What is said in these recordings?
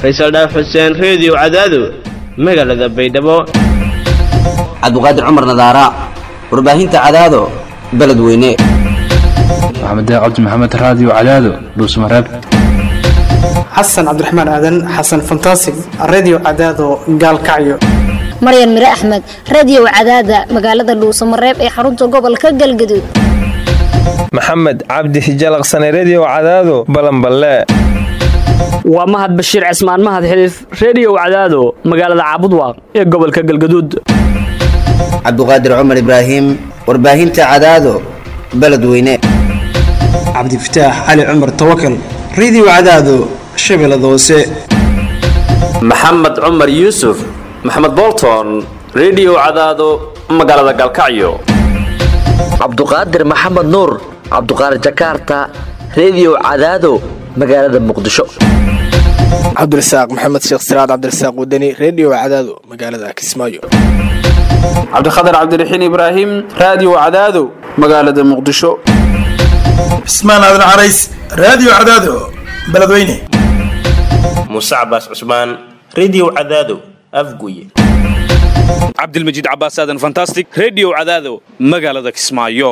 faysal dhaaf xuseen reediyo cadaado magaalada baydhabo cabdiqaadir cumar nadaara warbaahinta cadaado beledweyne maxamed cabdi maxamed raadiyo cadaado dhuusmareeb xasan cabdiraxmaan aadan xasan fantasig redio cadaado gaalkacyo maryan mire axmed radiyow cadaada magaalada dhuusamareeb ee xarunta gobolka galgaduud maxamed cabdi hijalaqsane rediyo cadaado balanballe waa mahad bashiir cismaan mahad xiliif reediyow cadaado magaalada caabudwaaq ee gobolka galgaduud cabdiqaadir cumar ibraahim warbaahinta cadaado beledweyne cabdifataax cali cumar tawakal redio cadaado shabeellada hoose maxamed cumar yuusuf maxamed bolton rediyo cadaado magaalada galkacyo cabduqaadir maxamed nuur cabduqaadir jakaarta rediyo cadaado magaalada muqdisho cabdirasaaq maxamed sheekh siraad cabdirasaaq wadani rediyo cadaado magaalada kismaayo cabdikhatar cabdiraxiin ibraahim raadiyo cadaado magaalada muqdisho cismaan aadan carays raadiyo cadaado beledweyne muuse cabaas cusmaan rediyo cadaado afguye cabdilmajiid cabaas aadan fantastic rediyo cadaado magaalada kismaayo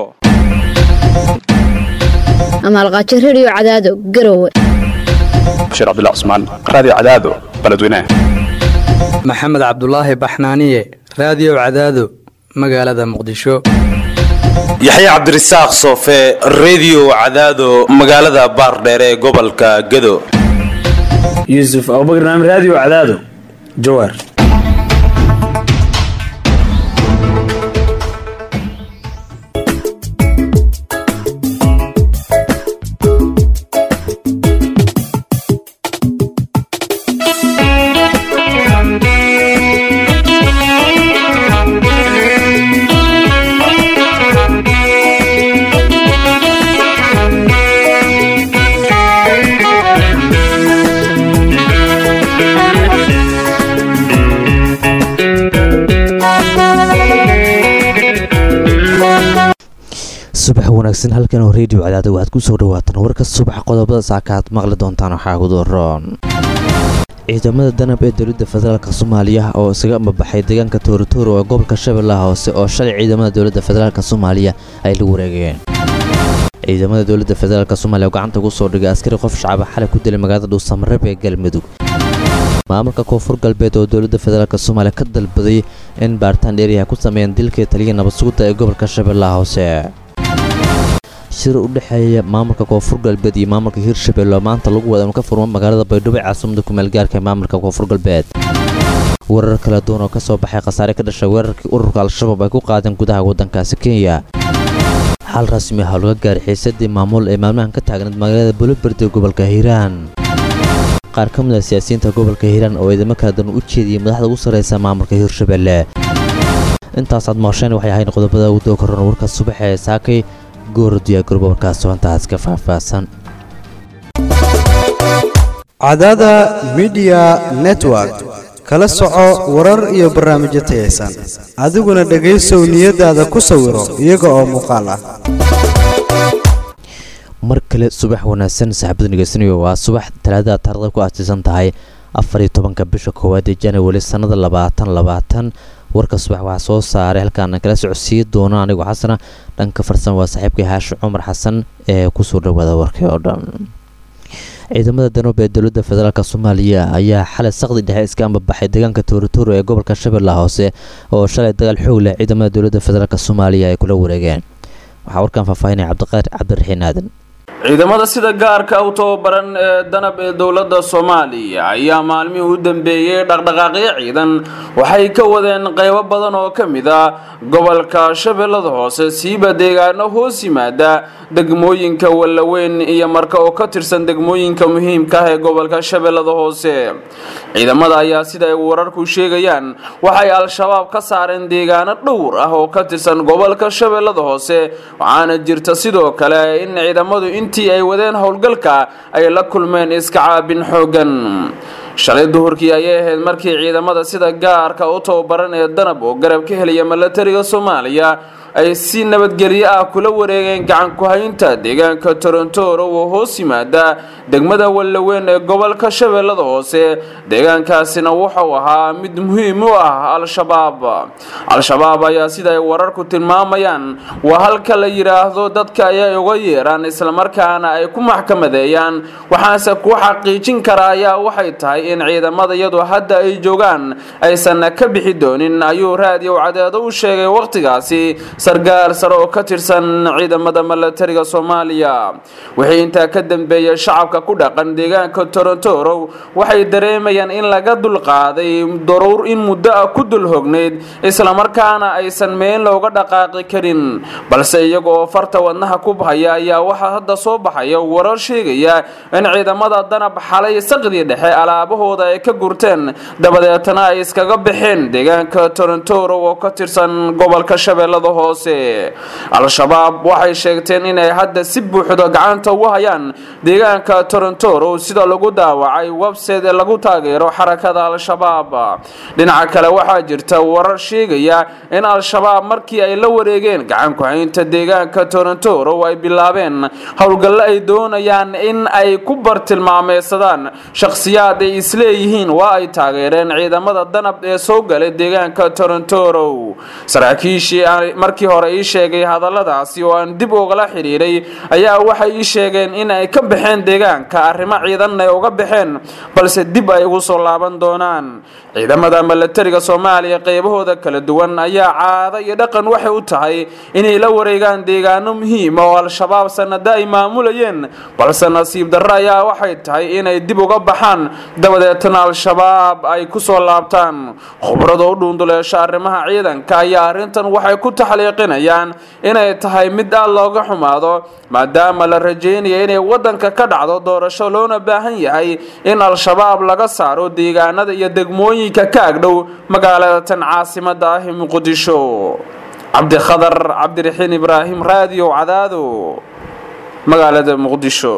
amaalqaajo rediyo cadaado garowe bashiir cabdilla cusmaan raadiyo cadaado beledweyne maxamed cabdulaahi baxnaaniye raadiyo cadaado magaalada muqdisho yaxya cabdirasaaq soofe rediyo cadaado magaalada baardheere ee gobolka gado yuusuf abubakar naam raadiyo cadaado jawaar subax wanaagsan halkan oo reediyo cadaada waxaad ku soo dhawaataan warka subax qodobada saaka aad maqli doontaan waxaa gudooroon ciidamada danab ee dowladda federaalk soomaaliya oo isaga ambabaxay deegaanka tooritooro ee gobolka shabeellaha hoose oo shalay ciidamada dowladda federaalk soomaaliya ay la wareegeen ciidamada dowladda federaalk soomaaliya oo gacanta ugu soo dhigay askari qof shacaba xalay ku dilay magaalada dhuusamareeb ee galmudug maamulka koonfur galbeed oo dowladda federaalk soomaaliya ka dalbaday in baaritaan dheeriyaha ku sameeyaan dilkii taliya nabad sugudda ee gobolka shabeellaha hoose shir u dhexeeya maamulka koonfur galbeed iyo maamulka hirshabelle oo maanta lagu wada inuu ka furmo magaalada baydhabo ee caasimada kumaalgaarka ee maamulka koonfur galbeed weerar kala duwan oo ka soo baxay khasaare ka dhashay weerarkii ururka al-shabaab ay ku qaadeen gudaha waddankaasi kenya xal rasmi ah oo laga gaaray xiisadii maamul ee maalmahan ka taagnayd magaalada buloberd ee gobolka hiiraan qaar ka mid ah siyaasiyiinta gobolka hiiraan oo ciidamo kala duwan u jeediyey madaxda ugu sarraysa maamulka hirshabelle intaasaad maqasheen waxay ahayn qodobada ugu doo korran warka subax ee saakay goorodiya gurba warkaas soontaas ka faahfaahsan cadaada midiya network kala soco warar iyo barnaamijyo tayaysan adiguna dhegaysow niyadaada ku sawiro iyaga oo muuqaal ah mar kale subax wanaagsan saaxiibada dhegeysanayo waa subax talaadada taarikhda ku aasiisan tahay afariyo tobanka bisha koowaad ee januari sannada labaatan labaatan warka subax waxaa soo saaray halkaana kala socodsiin doono anigoo xasana dhanka farsan waa saaxiibkii xaashi cumar xasan ee kusoo dhawaada warkii oo dhan ciidamada danoob ee dowladda federaalk soomaaliya ayaa xalay saqdi dhexe iska ambabaxay deegaanka tooritooro ee gobolka shabeellaha hoose oo shalay dagaal xoog leh ciidamada dowladda federaalk soomaaliya ay kula wareegeen waxaa warkan faahfaahinaya cabdiqaadir cabdiraxiin aadan ciidamada sida gaarka u tababaran ee danab ee dowladda soomaaliya ayaa maalmihii u dambeeyey dhaqdhaqaaqyo ciidan waxay ka wadeen qaybo badan oo ka mid ah gobolka shabeellada hoose siiba deegaano hoos yimaada degmooyinka wallaweyn iyo marka oo ka tirsan degmooyinka muhiimka ah ee gobolka shabeellada hoose ciidamada ayaa sida ay wararku sheegayaan waxay al-shabaab ka saareen deegaano dhowr ah oo ka tirsan gobolka shabeellada hoose waxaana jirta sidoo kale in ciidamadu intii ay wadeen howlgalka ay la kulmeen iska caabin xoogan shalay duhurkii ayay ahayd markii ciidamada sida gaarka u tababaran ee danab oo garab ka helaya milatariga soomaaliya ay si nabadgelyo ah kula wareegeen gacan ku-haynta deegaanka torontoro oo hoos yimaada degmada wallaweyn ee gobolka shabeellada hoose deegaankaasina wuxuu ahaa mid muhiim u ah al-shabaab al-shabaab ayaa sida ay wararku tilmaamayaan waa halka la yidhaahdo dadka ayay uga yeeraan islamarkaana ay ku maxkamadeeyaan waxaase ku xaqiijin kara ayaa waxay tahay in ciidamada iyadu hadda ay joogaan aysan ka bixi doonin ayuu raadiyo cadeedo u sheegay wakhtigaasi sargaal sare oo ka tirsan ciidamada milatariga soomaaliya wixii intaa ka dambeeyay shacabka ku dhaqan deegaanka torontoro waxay dareemayaan in laga dulqaaday daruur in muddo ah ku dul hognayd islamarkaana aysan meel looga dhaqaaqi karin balse iyaga oo farta wadnaha ku bahaya ayaa waxaa hadda soo baxaya warar sheegaya in ciidamada danab xalay saqdii dhexe alaabahooda ay ka gurteen dabadeetana ay iskaga baxeen deegaanka torontoro oo ka tirsan gobolka shabeellada hoose al-shabaab waxay sheegteen inay hadda si buuxdo gacanta ugu hayaan deegaanka torontoro sida lagu daawacay website ee lagu taageero xarakada al-shabaab dhinaca kale waxaa jirta warar sheegaya in al-shabaab markii ay la wareegeen gacan ku-haynta deegaanka torontoro ay bilaabeen howlgallo ay doonayaan in ay ku bartilmaameysadaan shakhsiyaad ay isleeyihiin waa ay taageereen ciidamada danab ee soo galay deegaanka torontoro saraakiishii markii hore ii sheegay hadalladaasi oo aan dib ugala xidhiiray ayaa waxay ii sheegeen in ay ka baxeen deegaanka arrimo ciidan ay uga baxeen balse dib ay ugu soo laaban doonaan ciidamada milatariga soomaaliya qeybahooda kala duwan ayaa caado iyo dhaqan waxay u tahay inay la wareegaan deegaano muhiima oo al-shabaab sanada ay maamulayeen balse nasiib darro ayaa waxay tahay inay dib uga baxaan dabadeetana al-shabaab ay kusoo laabtaan khubrada u dhuunduleesho arrimaha ciidanka ayaa arrintan waxay ku taxliiqinayaan inay tahay mid aad looga xumaado maadaama la rajeynaya inay wadanka ka dhacdo doorasho loona baahan yahay in al-shabaab laga saaro deegaanada iyo degmooyinka ka agdhow magaalada tan caasimada ah ee muqdisho cabdikhadar cabdiraxiin ibraahim raadiyo cadaado magaalada muqdisho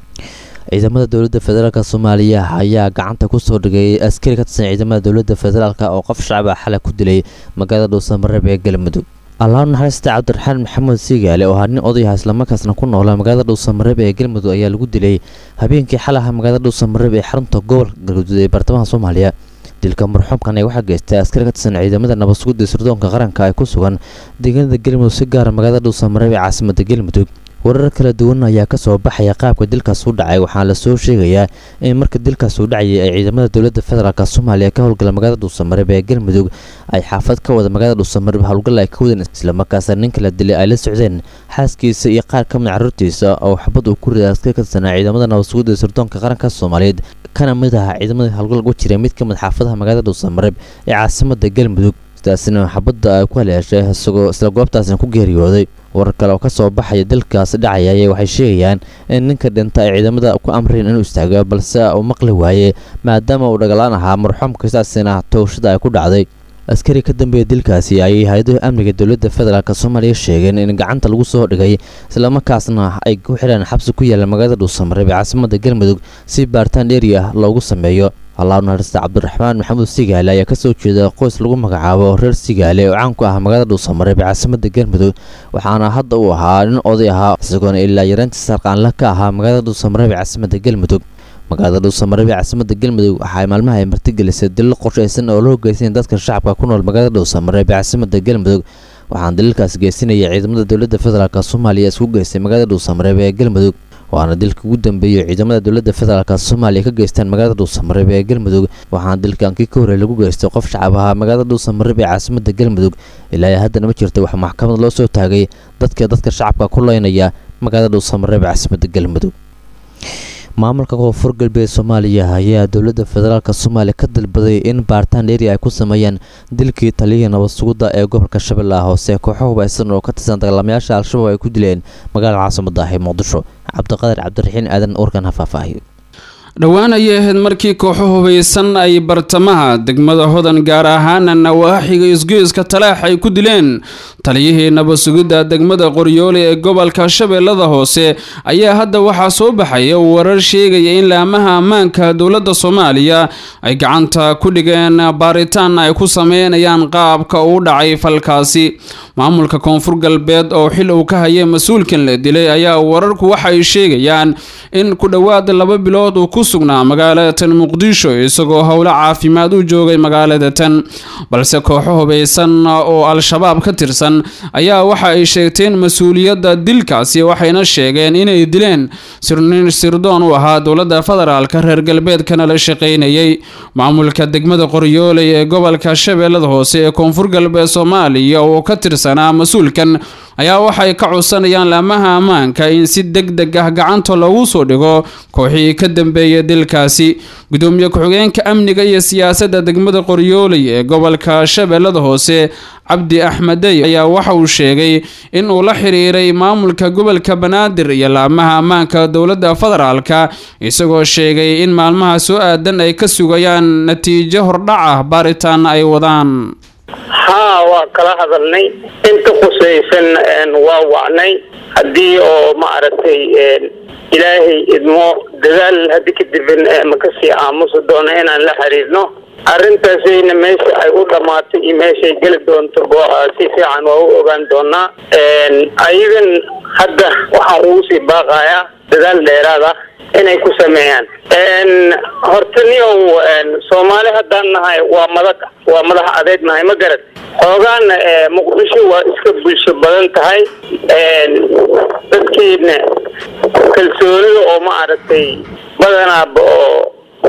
ciidamada dowladda federaalk soomaaliya ayaa gacanta kusoo dhigay askari ka tirsan ciidamada dowladda federaalk oo qof shacab ah xalay ku dilay magaalada dhuusamareeb ee galmudug allaau naxariista cabdiraxmaan maxamed siigaale oo ahaa nin odayaha islamarkaasna ku noolaa magaalada dhuusamareeb ee galmudug ayaa lagu dilay habeenkii xalaha magaalada dhuusamareeb ee xarunta gobolka galguduud ee bartamaha soomaaliya dilka marxuumkan waxaa geystay askari ka tirsan ciidamada nabadsugudda sirdoonka qaranka ee ku sugan deegaanada galmudug si gaara magaalada dhuusamareeb ee caasimada galmudug warar kala duwan ayaa kasoo baxaya qaabka dilkaas u dhacay waxaana lasoo sheegayaa in marka dilkaas uu dhacayay ay ciidamada dowladda federaalk soomaaliya ka howlgala magaalada dhuusamareeb ee galmudug ay xaafad ka wada magaalada dhuusamareeb howlgal ay ka wadeen islamarkaasna ninka la dilay ay la socdeen xaaskiisa iyo qaar ka mid caruurtiisa oo xabad uu ku riday askari ka tirsanaa ciidamada nabadsugudda sirdoonka qaranka soomaaliyeed kana mid aha ciidamada howlgal ugu jiray mid ka mid xaafadaha magaalada dhuusamareeb ee caasimada galmudug sidaasina xabadda ay ku haleeshay isagoo isla goobtaasna ku geeriyooday warar kale oo kasoo baxaya dalkaas dhacaya ayay waxay sheegayaan in ninka dhinta ay ciidamada ku amreen inuu istaago balse uu maqli waaye maadaama uu dhagalaan ahaa marxuumka sidaasina towshada ay ku dhacday askari ka dambeeya dilkaasi ayay hay-adaha amniga dowladda federaalk soomaaliya sheegeen in gacanta lagu soo dhigay islamarkaasna ay ku xidhaan xabsi ku yaala magaalada dhuusamareeb ee caasimada galmudug si baaritaan dheeri ah loogu sameeyo allaau naxariista cabdiraxmaan maxamuud sigaale ayaa kasoo jeeda qoys lagu magacaabo reer sigaale oo caan ku ah magaalada dhuusamareeb ee caasimada galmudug waxaana hadda uu ahaa nin oday ahaa isagoona ilaa yareynta sarqaanla ka ahaa magaalada dhuusamareeb ee caasimada galmudug magaalada dhuusamareeb ee caasimada galmudug waxaay maalmaha ay martigelisay dillo qorshaysan oo loo geysanaya dadka shacabka ku nool magaalada dhuusamareeb ee caasimada galmudug waxaana daliilkaas geysanaya ciidamada dowladda federaalk soomaaliya isku geystay magaalada dhuusamareeb ee galmudug waana dilka ugu dambeeyey ciidamada dowladda federaalk soomaaliya ka geystaan magaalada dhuusamareeb ee galmudug waxaana dilkankii ka horey lagu geystay qof shacab ahaa magaalada dhuusamareeb ee caasimada galmudug ilaa haddana ma jirta wax maxkamad loo soo taagay dadka dadka shacabka ku leynaya magaalada dhuusamareeb ee caasimada galmudug maamulka koonfur galbeed soomaaliya ayaa dowladda federaalk soomaaliya ka dalbaday in baaritaan dheeri ay ku sameeyaan dilkii taliyihii nabadsugudda ee gobolka shabeellaha hoose kooxo hubaysan oo ka tirsan dagaalamayaasha al-shabaab ay ku dileen magaalada caasimada ah ee muqdisho cabdiqadir cabdiraxiin aadan warkan ha faahfaahiyo dhowaan ayay ahayd markii kooxo hubaysan ay bartamaha degmada hodan gaar ahaana nawaaxiga isgoyska talaax ay ku dileen taliyihii nabasugidda degmada qoryoole ee gobolka shabeellada hoose ayaa hadda waxaa soo baxaya warar sheegaya in laamaha ammaanka dowladda soomaaliya ay gacanta ku dhigeen baaritaan ay ku sameynayaan qaabka uu dhacay falkaasi maamulka koonfur galbeed oo xil uu ka hayay mas-uulkan la dilay ayaa wararku waxa ay sheegayaan in ku dhowaad laba bilood uu ku sugnaa magaalada tan muqdisho isagoo howlo caafimaad u joogay magaalada tan balse kooxo hubaysan oo al-shabaab ka tirsan ayaa waxa ay sheegteen mas-uuliyadda dilkaasi waxayna sheegeen inay dileen sirnin sirdoon u ahaa dowladda federaalka reer galbeedkana la shaqaynayay maamulka degmada qoryooley ee gobolka shabeellada hoose ee koonfur galbeed soomaaliya oo ka tirsanaa mas-uulkan ayaa waxay ka codsanayaan laamaha ammaanka in si deg deg ah gacanta loogu soo dhigo kooxii ka dambeeya dilkaasi gudoomiye ku-xigeenka amniga iyo siyaasadda degmada qoryooley ee gobolka shabeellada hoose cabdi axmedey ayaa waxa uu sheegay in uu la xiriiray maamulka gobolka banaadir iyo laamaha ammaanka dowladda federaalka isagoo sheegay in maalmaha soo aadan ay ka sugayaan natiijo hordhac ah baaritaan ay wadaan haa waa kala hadalnay inta khusaysan waa wacnay haddii oo maaragtay ilaahay idmo dadaal haddi kadib makasii aamusi doono inaan la xiriirno arrintaasayna meesha ay u dhammaatay iyo meeshay geli doonto si fiican waa u ogaan doonaa ayagan hadda waxaan ugu sii baaqayaa dadaal dheeraad ah inay ku sameeyaan horta niow soomaali haddaan nahay waa madax waa madax adeeg nahay ma garad xoogaana muqdisho waa iska bulsho badan tahay dadkiina kalsoonida oo maaragtay badanaaba oo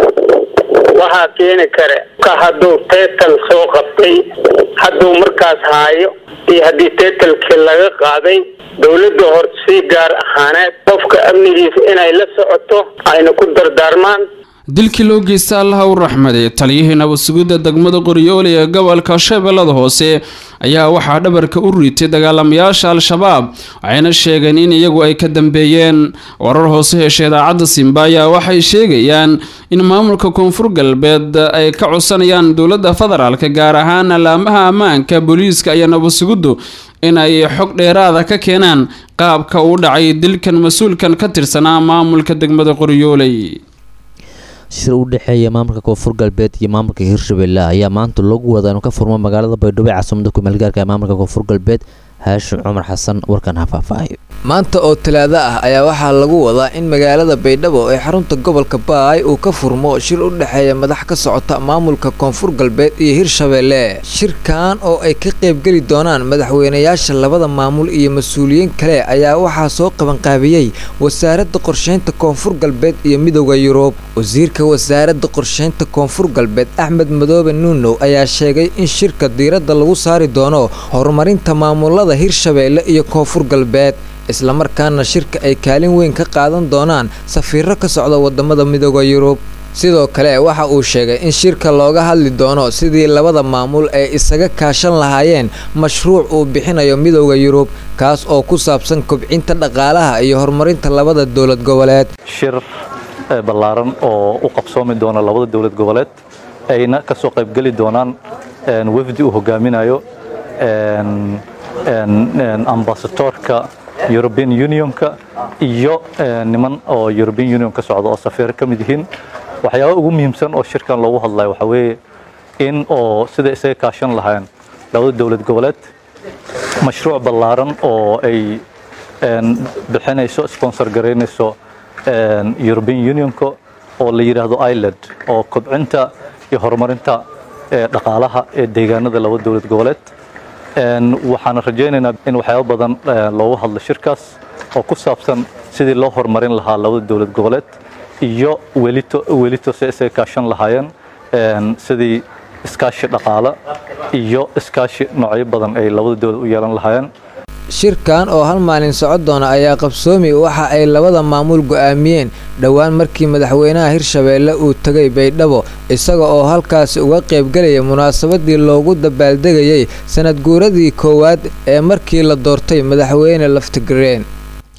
waxaa keeni kare ka hadduu teetal soo qabtay hadduu markaas haayo iyo haddii teetalkii laga qaaday dowladda horta si gaar ahaaneed qofka amnigiisa inay la socoto ayna ku dardaarmaan dilkii loo geysta allaha u raxmaday taliyihii nabadsugidda degmada qoryoole ee gobolka shabeellada hoose ayaa waxaa dhabarka u riitay dagaalamayaasha al-shabaab waxayna sheegeen in iyagu ay ka dambeeyeen warar hoose hesha idaacadda simba ayaa waxay sheegayaan in maamulka koonfur galbeed ay ka codsanayaan dowladda federaalka gaar ahaan laamaha ammaanka booliiska iyo nabadsugiddu in ay xog dheeraada ka keenaan qaabka uu dhacay dilkan mas-uulkan ka tirsanaa maamulka degmada qoryooley shir u dhexeeya maamulka koonfur galbeed iyo maamulka hirshabelle ayaa maanta loogu wadaa inuu ka furmo magaalada baydhabo ee caasimada kumeelgaarka ee maamulka koonfur galbeed haashim cumar xasan warkan ha faahfaahayo maanta oo talaado ah ayaa waxaa lagu wadaa in magaalada baydhabo ee xarunta gobolka baay uu ka furmo shir u dhexeeya madax ka socota maamulka koonfur galbeed iyo hirshabelle shirkan oo ay ka qaybgeli doonaan madaxweynayaasha labada maamul iyo mas-uuliyiin kale ayaa waxaa soo qabanqaabiyey wasaaradda qorsheynta koonfur galbeed iyo midooda yurub wasiirka wasaaradda qorsheynta koonfur galbeed axmed madoobe nuunow ayaa sheegay in shirka diiradda lagu saari doono horumarinta maamulada hirshabelle iyo koonfur galbeed islamarkaana shirka ay kaalin weyn ka qaadan doonaan safiiro ka socda wadamada midooda yurub sidoo kale waxa uu sheegay in shirka looga hadli doono sidii labada maamul ay isaga kaashan lahaayeen mashruuc uu bixinayo midooda yurub kaas oo ku saabsan kobcinta dhaqaalaha iyo horumarinta labada dowlad goboleed shir ballaaran oo u qabsoomi doona labada dowlad goboleed ayna ka soo qaybgeli doonaan wafdi uu hogaaminayo ambasadoorka european unionka iyo niman oo european union ka socda oo safiiro ka mid yihiin waxyaaba ugu muhiimsan oo shirkan loogu hadlayo waxaa weeye in oo sida isaga kaashan lahayn labada dowlad goboleed mashruuc ballaaran oo ay bixinayso sponsor garaynayso european unionka oo la yidhaahdo ireland oo kobcinta iyo horumarinta dhaqaalaha ee deegaanada laba dowlad goboleed waxaan rajaynaynaa in waxyaabo badan loogu hadlo shirkaas oo ku saabsan sidii loo horumarin lahaa labada dowlad goboleed iyo welito welito si isaga kaashan lahaayeen sidii iskaashi dhaqaale iyo iskaashi noocyo badan ay labada dowlad u yeelan lahaayeen shirkan oo hal maalin socon doona ayaa qabsoomi waxa ay labada maamul go'aamiyeen dhowaan markii madaxweynaha hirshabeelle uu tegay baydhabo isaga oo halkaasi uga qaybgelaya munaasabadii loogu dabaaldegayay sanad guuradii koowaad ee markii la doortay madaxweyne laftigreen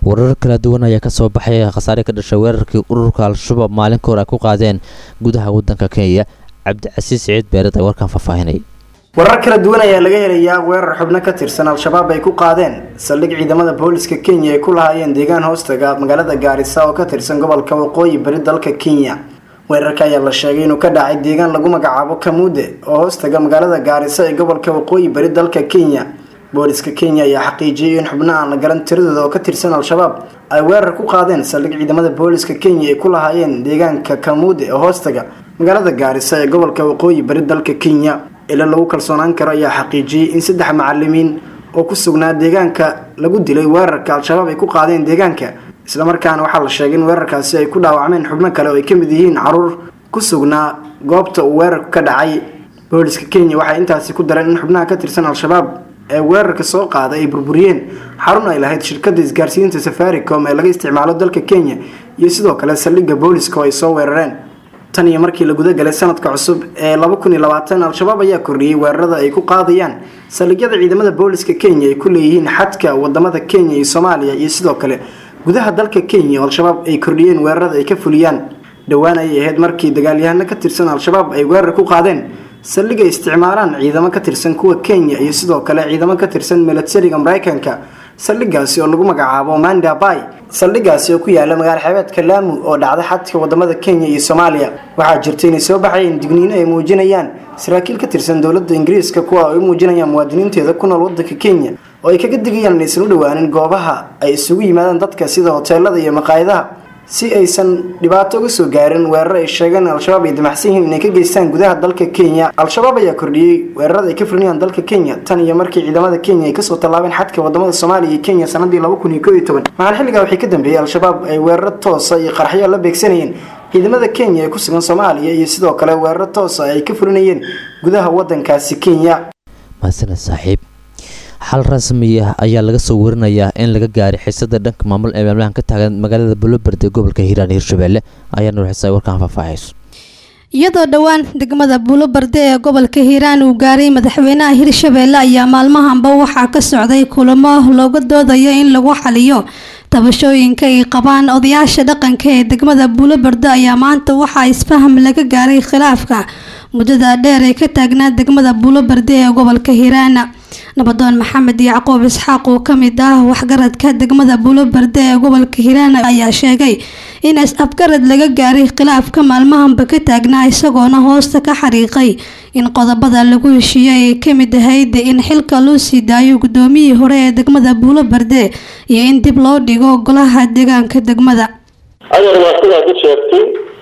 warar kala duwan ayaa kasoo baxay khasaare ka dhashay weerarkii ururka al-shabaab maalin kahor ay ku qaadeen gudaha wadanka kenya cabdicasiis siciid beered ay warkan faahfaahinay warar kala duwan ayaa laga helayaa weerar xubno ka tirsan al-shabaab ay ku qaadeen saldhig ciidamada booliska kenya ay ku lahaayeen deegaan hoostaga magaalada gaarisa oo ka tirsan gobolka waqooyi bari dalka kenya weerarka ayaa la sheegay inuu ka dhacay deegaan lagu magacaabo kamuude oo hoostaga magaalada gaarisa ee gobolka waqooyi bari dalka kenya booliska kenya ayaa xaqiijiyay in xubno aan la garan tiradooda oo ka tirsan al-shabaab ay weerar ku qaadeen saldhig ciidamada booliska kenya ay ku lahaayeen deegaanka kamuude oo hoostaga magaalada gaarisa ee gobolka waqooyi bari dalka kenya ila lagu kalsoonaan karo ayaa xaqiijiyey in saddex macalimiin oo ku sugnaa deegaanka lagu dilay weerarka al-shabaab ay ku qaadeen deegaanka islamarkaana waxaa la sheegay in weerarkaasi ay ku dhaawacmeen xubno kale oo ay ka mid yihiin caruur ku sugnaa goobta uu weerarku ka dhacay booliska kenya waxay intaasi ku dareen in xubnaha ka tirsan al-shabaab ee weerarka soo qaaday ay burburiyeen xarun ay lahayd shirkada isgaarsiinta safaricom ee laga isticmaalo dalka kenya iyo sidoo kale saldhigga booliska oo ay soo weerareen tan iyo markii la gudagalay sanadka cusub ee al-shabaab ayaa kordhiyey weerarada ay ku qaadayaan saldhigyada ciidamada booliska kenya ay ku leeyihiin xadka wadamada kenya iyo soomaaliya iyo sidoo kale gudaha dalka kenya oo al-shabaab ay kordhiyeen weerarada ay ka fuliyaan dhowaan ayay ahayd markii dagaalyahano ka tirsan al-shabaab ay weerar ku qaadeen saldhig ay isticmaalaan ciidamo ka tirsan kuwa kenya iyo sidoo kale ciidamo ka tirsan milatariga mareykanka saldhigaasi oo lagu magacaabo manda bay saldhigaasi oo ku yaala magaalo xeebeedka laamu oo dhacda xadka wadamada kenya iyo soomaaliya waxaa jirta inay soo baxayeen digniino ay muujinayaan saraakiil ka tirsan dowladda ingiriiska kuwa ay u muujinayaan muwaadiniinteeda ku nool wadanka kenya oo ay kaga digayaan inaysan u dhowaanin goobaha ay isugu yimaadaan dadka sida hoteelada iyo maqaayadaha si aysan dhibaato uga soo gaarin weerar ay sheegeen al-shabaab ay damacsan yihiin inay ka geystaan gudaha dalka kenya al-shabaab ayaa kordhiyey weerarada ay ka fulinayaan dalka kenya tan iyo markii ciidamada kenya ay kasoo tallaabeen xadka wadamada soomaaliya iyo kenya sanadii maxaan xilligaa waxay ka dambeeyey al-shabaab ay weeraro toosa iyo qarxyo la beegsanayeen ciidamada kenya ee ku sugan soomaaliya iyo sidoo kale weeraro toosa ay ka fulinayeen gudaha wadankaasi kenya mahadsaned saaxiib xal rasmi ah ayaa laga soo warinayaa in laga gaaray xiisada dhanka maamul ee maalmahan ka taagan magaalada buloberd ee gobolka hiiraan iyo hirshabelle ayaa nuuxisa warkaan faahfaahayso iyadoo dhowaan degmada buulobarde ee gobolka hiiraan uu gaaray madaxweynaha hirshabeelle ayaa maalmahanba waxaa ka socday kulamo looga doodayo in lagu xaliyo tabashooyinka ay qabaan odayaasha dhaqanka ee degmada buulobarde ayaa maanta waxaa isfaham laga gaaray khilaafka muddada dheer ee ka taagnaa degmada buulobarde ee gobolka hiiraan nabadoon maxamed yacquub isxaaq oo kamid ah waxgaradka degmada buulobarde ee gobolka hiiraan ayaa sheegay in is-afgarad laga gaaray khilaafka maalmahanba ka taagnaa isagoona hoosta ka xariiqay in qodobada lagu heshiiyey ay kamid ahayd in xilka loo sii daayo gudoomiyii hore ee degmada buulobarde iyo in dib loo dhigo golaha deegaanka degmada adar waa sidaa ku sheegtay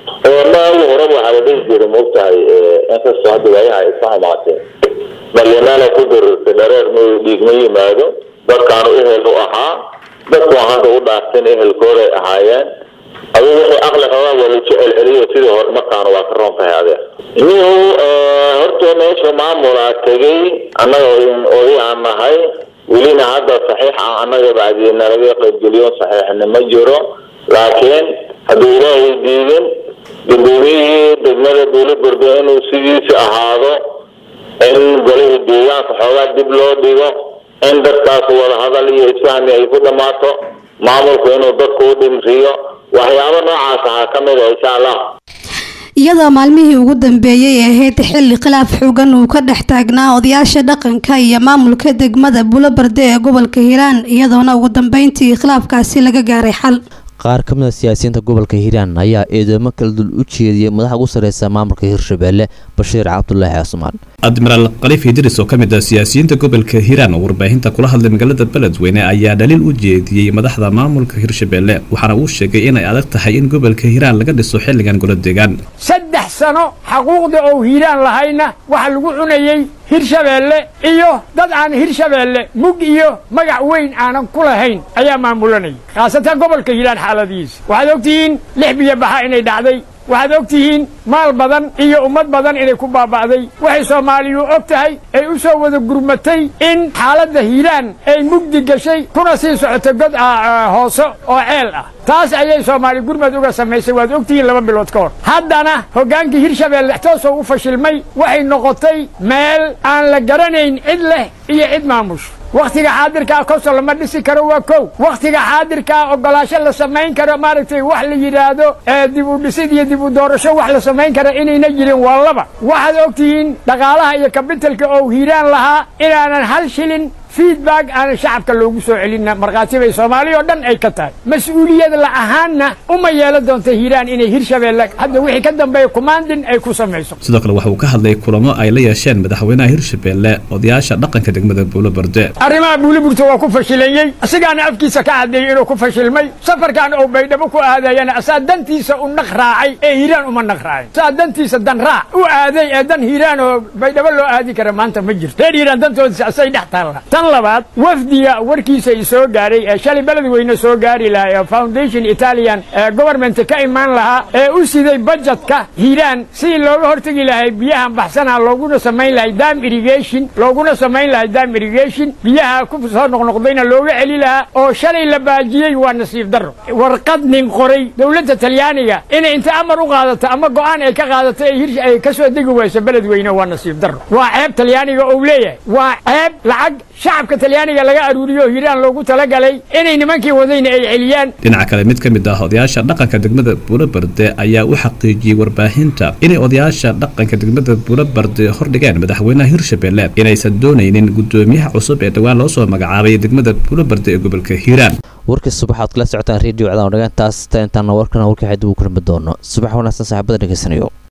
maagi horeba waxaa la dhihi jiray maogtahay inkastoo hadda waayaha ay iska xumaatee dhalinyarada ku dirirtay dhareer ma dhiig ma yimaado dadkaanu ehel u ahaa dadku hadda u dhaarteen ehelkooday ahaayeen adigu wixii aqli qabaa waa la jecel celiyo sidii hore markaana waa ka roon tahay adeer niyow horta meesha maamulaa tegay annaga oday aan nahay welina hadda saxiix ah annaga bacdii nalaga qaybgeliyo saxiixna ma jiro laakiin hadduu ilaahay diidin gudoomiyihii degmada buuliburdo inuu sidiisi ahaado in golihii deegaanka xoogaa dib loo dhigo in dadkaas wadahadal iyo isfahmi ay ku dhammaato maamulku inuu dadku u dhimriyo waxyaabo noocaas ahaa ka mid a insha allah iyadoo maalmihii ugu dambeeyey ee ahayd xilli khilaaf xoogan uu ka dhex taagnaa odayaasha dhaqanka iyo maamulka degmada buulobarde ee gobolka hiiraan iyadoona ugu dambeyntii khilaafkaasi laga gaaray xal qaar ka mid a siyaasiyiinta gobolka hiiraan ayaa eedeymo kala dul u jeediyey madaxa ugu sarreysa maamulka hirshabelle bashiir cabdulaahi cusmaan admiraal khaliif idris oo ka mid ah siyaasiyiinta gobolka hiiraan oo warbaahinta kula hadlay magaalada beledweyne ayaa dhaliil u jeediyey madaxda maamulka hirshabelle waxaana uu sheegay inay adag tahay in gobolka hiiraan laga dhiso xilligan golo deegaan saddex sano xaquuqda oo hiiraan lahayna waxa lagu cunayey hirshabeelle iyo dad aan hirshabeelle mug iyo magac weyn aanan ku lahayn ayaa maamulanaya khaasatan gobolka hiiraan xaaladihiisa waxaad ogtihiin lix biyo baxa inay dhacday waxaad og tihiin maal badan iyo ummad badan inay ku baaba'day waxay soomaaliyu og tahay ay u soo wada gurmatay in xaaladda hiiraan ay mugdi gashay kuna sii socotay god hoose oo ceel ah taas ayay soomaali gurmad uga samaysay waad og tihiin laba bilood ka hor haddana hoggaankii hirshabeelle toosoo u fashilmay waxay noqotay meel aan la garanayn cid leh iyo cid maamush wakhtiga xaadirkaa kosol lama dhisi karo waa kow wakhtiga xaadirkaa ogolaasho la samayn karo maaragtay wax la yidhaahdo dib u dhisid iyo dib u doorasho wax la samayn kara inayna jirin waa laba waxaad ogtihiin dhaqaalaha iyo kabitalka oo hiiraan lahaa inaanan hal shilin feedback aanan shacabka loogu soo celina markhaati bay soomaali oo dhan ay ka tahay mas-uuliyad la ahaanna uma yeelan doonta hiiraan inay hirshabeelle hadda wixii ka dambeeya kumaandin ay ku samayso sidoo kale waxa uu ka hadlay kulamo ay la yeesheen madaxweynaha hirshabeelle odayaasha dhaqanka degmada buulo barde arrimaha buuliburta waa ku fashilayey isagaana afkiisa ka caddeeyey inuu ku fashilmay safarkan oo baydhabo ku aadayana asaa dantiisa u naq raacay ee hiiraan uma naq raacin saa dantiisa dan raac u aaday ee dan hiiraan oo baydhabo loo aadi kara maanta ma jirto reer hiiraan dantoodisa asay dhex taalla tan labaad wafdiga warkiisa i soo gaaray ee shalay beledweyne soo gaari lahaa ee foundation italian ee government ka imaan lahaa ee u siday bajetka hiiraan sidii looga hortegi lahay biyahan baxsanaa looguna samayn lahay dam irrigation looguna samayn lahay dam irrigation biyaha ku soo noqnoqdayna looga celi lahaa oo shalay la baajiyey waa nasiib darro warqad nin qoray dowladda talyaaniga inay inta amar u qaadato ama go'aan ay ka qaadato ee hirsh ay ka soo degi wayso beledweyne waa nasiib darro waa ceeb talyaaniga ou leeyahay waa ceeb lacag shacabka talyaaniga laga aruuriyo hiiraan loogu talagalay inay nimankii wadayna ay celiyaan dhinaca kale mid ka mid ah odayaasha dhaqanka degmada buulo barde ayaa u xaqiijiyey warbaahinta inay odayaasha dhaqanka degmada buulo barde hordhigeen madaxweynaha hirshabeelle inaysan doonaynin gudoomiyaha cusub ee dhowaan loo soo magacaabay degmada buulo barde ee gobolka hiiraan warkii subax aad kala socotaan redio cadaw dhagaantaas intaana warkana warka xidib uu kulmi doono subax wanaagsan saaxiibada dhegeysanayo